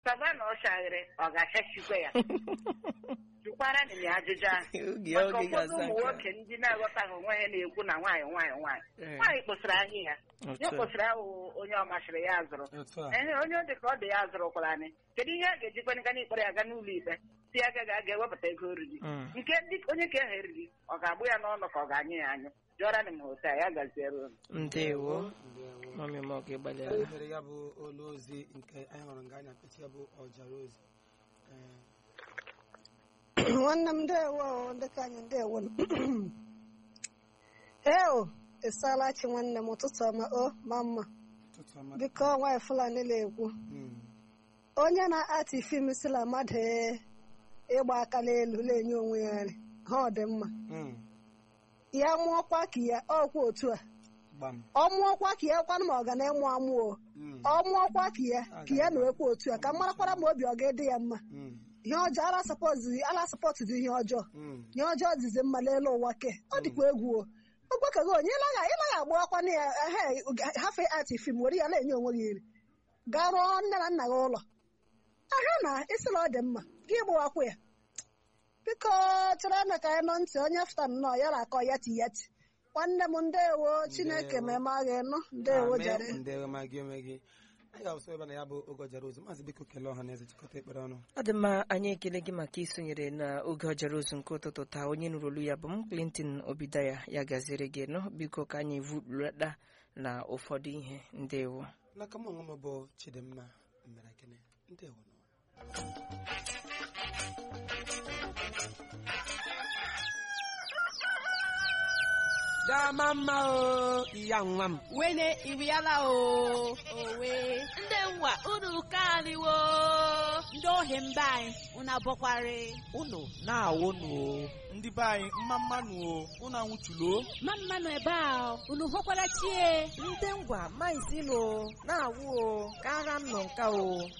sava na ọchaghịrị ọ ga-achachikwa ya jụkwara na ya ajụjụ ahụ oge maka oge ụfọdụ ga-asa ụmụ aka. nwoke ndị na-aghọtaghị onwe ha na-ekwu na nwaanyị nwaanyị nwaanyị Eh, nwaanyị kpụsịrị ahịa ya otu ya a. kpụsịrị ahụ onye ọ masịrị ya zụrụ otu a ehe onye ọ dị ka ọ dị ya zụrụkwara anyị kedu ihe a ga-ejikwana ga n'ikpere ya ga n'ụlọ ikpe si ya gaghị aga ewepụta ego oriri Mm. nke ndị onye ka ehe eriri ọ ga-agbụ ya n'ọnụ ka ọ ga-anyụ ya anyụ jụọra m hotel ya gaziere unu ndewo ndewo mami m ọ ga-agbalịala Ehere ya bụ olu ozi nke anyị hụrụ nga anyị apịtị ya bụ ọjara ozi Ee, nwanne m ndewo ndị ka anyị ndewo eo ịsala chi nwanne m ụtụtụ ọma o ma mma ụtụtụ ọma biko nwaanyị fulani na-ekwu Mm, onye na-atị fim sila mmadụ ee, ịgba aka n'elu na-enye onwe ya nri ha ọ dị mma mm, ya mụọkwa ka ya ọkwa otu a gbam ọ mụọkwa ka ya kwanụ ma ọ ga na-emụ amụ o Mm, ọ mụọkwa ka ya ka ya na ekwe otu a ka marakwara ma obi ọ ga-ede ya mma mm, ihe ọjọọ ala sọpọtụ ala sọpọtụ dị ihe ọjọọ mm, ihe ọjọọ dịzi mma n'elu ụwa ke ọ dịkwa egwu o ogbekago onye ịlaga ịlaga agbawakwana ya ehe hafe ati fim were ya na-enye onwe gị iri gaa rụọ nne na nna gị ụlọ aha na ịsịla ọ dị mma gị gbawakwa ya biko chere na ka anyị nọ ntị onye fụta nnọọ ya na-akọ yati yati nwanne m ndewo chineke ma eme agha ịnụ ndewo Amen. jere ndewo ma gị onwe gị anyị ga-asụ ebe na ya bụ oge ọjara ozi maazị biko kelee ọha na eze chịkọta ekpere ọnụ ọ dị mma anyị ekele gị maka isonyere n'oge ọjara ozu nke ụtụtụ taa onye nụrụ olu ya bụ m Clinton Obidaya ya gaziere gị nọ biko ka anyị vulata na ụfọdụ ihe ndewo n'aka m onwe m bụ chidimma mere gịnị ndewo nọ dama mma o iya nwa m wene iriala o owe ndị nwa unu kaniwo ndị ohi mba anyị unu abọkwari unu na-awụnụ o ndị be anyị mma mmanụ o unu anwụchulo ma mmanụ ebe a unu hụkwara chie ndị ngwa maizilo na-awụ o ka agha m nọ nka o